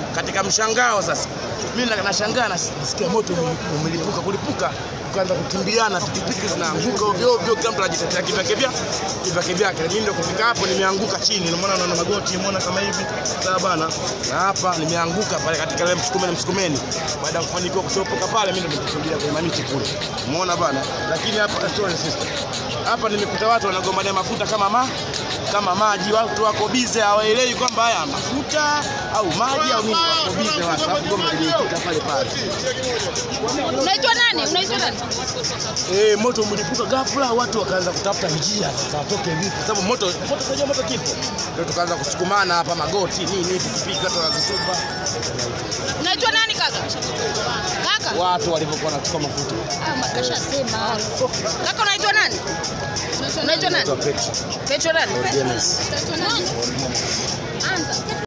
katika mshangao sasa, mimi na- nashangaa nas- nasikia moto umelipuka, umelipuka kulipuka, tukaanza kukimbiana, pikipiki zinaanguka ovyo ovyo, kila mtu anajitetea kivyake vya kivyake vyake. Mimi ndio kufika hapo nimeanguka chini, ndio maana unaona magoti, umeona kama hivi, sawa bana, na hapa nimeanguka pale katika ile msukumeni msukumeni. Baada ya kufanikiwa kutopoka pale, mimi ndio nikakimbilia kwenye mamiti kule, umeona bana. Lakini hapa sorry sister, hapa nimekuta watu wanagombania mafuta kama ma kama maji, watu wako bize, hawaelewi kwamba haya mafuta au maji au nini, wako bize watu, alafu gomba limepita pale pale. Unaitwa nani? Unaitwa nani? Eh, moto umelipuka ghafla, watu wakaanza kutafuta njia sasa watoke vipi, kwa sababu moto moto unajua moto kifo, ndio tukaanza kusukumana hapa, magoti nini, pikipiki watu wanazitupa, Unaitwa nani kaka? Kaka? watu walivyokuwa wanachukua mafuta. Ah, makasha sema. Kaka unaitwa nani? Unaitwa nani? Petro Petro nani? Dennis. Unaitwa nani? Anza.